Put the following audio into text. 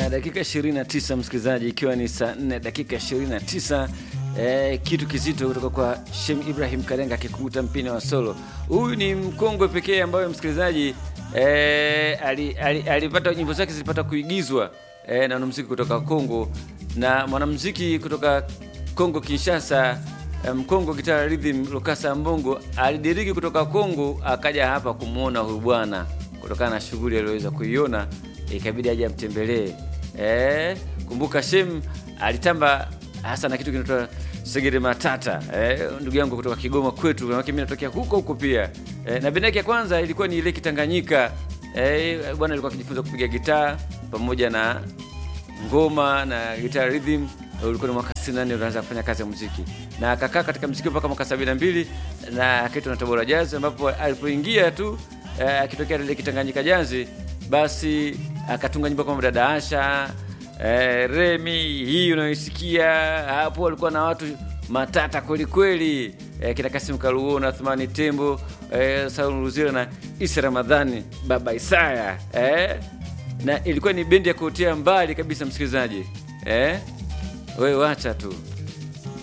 na dakika 29 msikilizaji, ikiwa ni saa 4 dakika 29. Eh, kitu kizito kutoka kwa Shem Ibrahim Karenga akikuta mpini wa solo. Huyu ni mkongwe pekee ambaye msikilizaji eh, alipata ali, ali nyimbo zake zilipata kuigizwa eh, na mwanamuziki kutoka Kongo na mwanamuziki kutoka Kongo Kinshasa Mkongo um, Guitar Rhythm Lukasa Mbongo alidiriki kutoka Kongo akaja hapa kumwona huyu bwana kutokana na shughuli aliyoweza kuiona, ikabidi aje amtembelee. Eh, kumbuka Shem alitamba hasa na kitu kinaitwa segere matata. Eh, ndugu yangu kutoka Kigoma kwetu, na mimi natokea huko huko pia. Eh, na bendi yake ya kwanza ilikuwa ni ile Kitanganyika. Eh, bwana alikuwa akijifunza kupiga gitaa pamoja na ngoma na guitar rhythm ulikuwa ni mwaka 64 unaanza kufanya kazi ya muziki na akakaa katika muziki mpaka mwaka 72 na akaitwa na Tabora Jazz, ambapo alipoingia tu akitokea ile Kitanganyika Jazz, basi akatunga nyimbo kama Dada Asha eh, Remi hii unayoisikia hapo, alikuwa na watu matata kweli kweli eh, kina Kasim Kaluo na Athmani Tembo eh, Saul Ruzira na Isa Ramadhani Baba Isaya eh, na ilikuwa ni bendi ya kuotea mbali kabisa msikilizaji eh? Wewe wacha tu